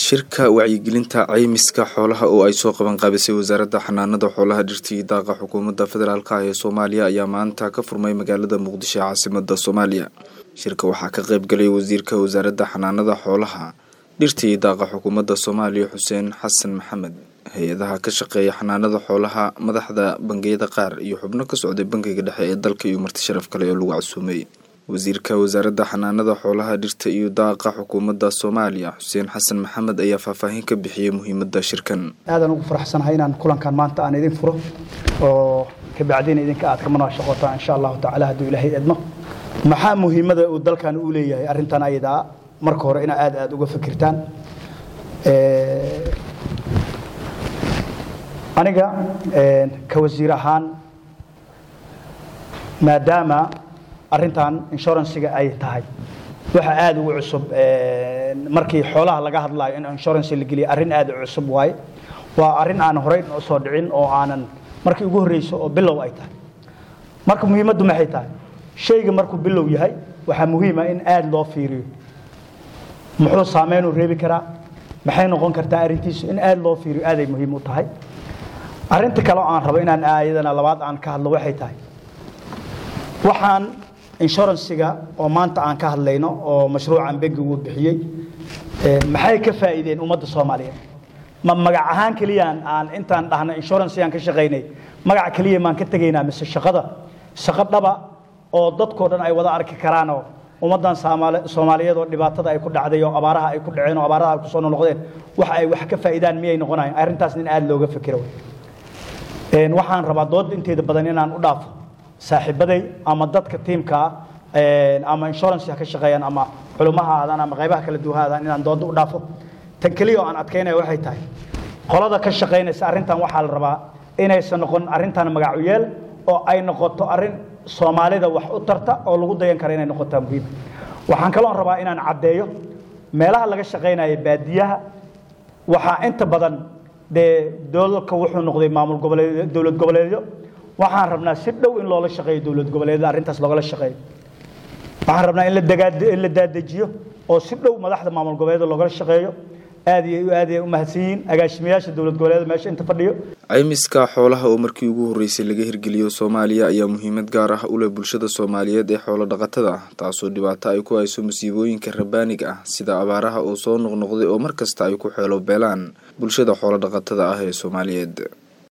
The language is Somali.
shirka wacyigelinta caymiska xoolaha oo ay soo qaban qaabisay wasaaradda xanaanada xoolaha dhirta iyo daaqa xukuumadda federaalk ah ee soomaaliya ayaa maanta ka furmay magaalada muqdisho ee caasimada soomaaliya shirka waxaa ka qayb galay wasiirka wasaaradda xanaanada xoolaha dhirta iyo daaqa xukuumadda soomaaliya xuseen xasan maxamed hay-adaha ka shaqeeya xanaanada xoolaha madaxda bangiyada qaar iyo xubno ka socday bangiga dhexe ee dalka iyo marti sharaf kale oo lagu casuumay wasiirka wasaaradda xanaanada xoolaha dhirta iyo daaqa xukuumadda soomaaliya xuseen xasan maxamed ayaa faahfaahin ka bixiyey muhiimadda shirkan aadaan ugu faraxsanahay inaan kulankan maanta aan idin furo oo kabacdina idinka aad ka munaashaqootaan insha allahu tacala hadduu ilaahay edmo maxaa muhiimada uu dalkan u leeyahay arrintan ayadaa marka hore inaa aad aad uga fikirtaan aniga ka wasiir ahaan maadaama arrintan inshuransiga ay tahay waxa aada ugu cusub markii xoolaha laga hadlayo in insurance la geliya arrin aada u cusub waaye waa arrin aan horey usoo dhicin oo aanan markii ugu horreyso oo bilow ay tahay marka muhiimaddu maxay tahay shayga markuu bilow yahay waxaa muhiima in aada loo fiiriyo muxuu saameynuu reebi karaa maxay noqon kartaa arrintiisu in aada loo fiiriyo aaday muhiim u tahay arrinta kale oo aan rabo inaan aayadana labaad aan ka hadlo waxay tahay waxaan inshuransiga oo maanta aan ka hadlayno oo mashruucan bangigu bixiyey maxay ka faa'iideen ummadda soomaaliyeed ma magac ahaan keliyaan aan intaan dhahna inshuransigaan ka shaqaynay magac keliya maan ka tegaynaa mise shaqada shaqo dhaba oo dadkoo dhan ay wada arki karaanoo ummaddan soomaaliyeed oo dhibaatada ay ku dhacday oo abaaraha ay ku dhaceen oo abaaraha ay kusoo noqdeen wax ay wax ka faa'iidaan miyay noqonayan arrintaas in aada looga fikiro waxaan rabaa dooda inteeda badan inaan u dhaafo saaxiibaday ama dadka tiimkaa ama insurance ha ka shaqeeyaan ama culumaha aadaan ama qaybaha kala duwan aadaan inaan dooda u dhaafo tan keliya oo aan adkaynaya waxay tahay qolada ka shaqaynaysa arrintan waxaa la rabaa inaysan noqon arrintan magacu yeel oo ay noqoto arrin soomaalida wax u tarta oo lagu dayan kara inay noqotaa muhiim waxaan kaloon rabaa inaan caddeeyo meelaha laga shaqaynaya baadiyaha waxaa inta badan dee dowladka wuxuu noqday maamul goboleed dowlad goboleedyo waxaan rabnaa si dhow in loola shaqeeyo dowlad goboleedyada arrintaas loogala shaqeeyo waxaan rabnaa in la dagaad in la daadejiyo oo si dhow madaxda maamul goboleedyada loogala shaqeeyo aad iyo aad ay u mahadsan yihiin agaasimayaasha dowlad goboleedyada meesha inta fadhiyo caymiska xoolaha oo markii ugu horreysay laga hirgeliyo soomaaliya ayaa muhiimad gaar ah u leh bulshada soomaaliyeed ee xoolo dhaqatada ah taasoo dhibaato ay ku hayso masiibooyinka rabaaniga ah sida abaaraha oo soo noqnoqday oo mar kasta ay ku xeelo beelaan bulshada xoolo dhaqatada ah ee soomaaliyeed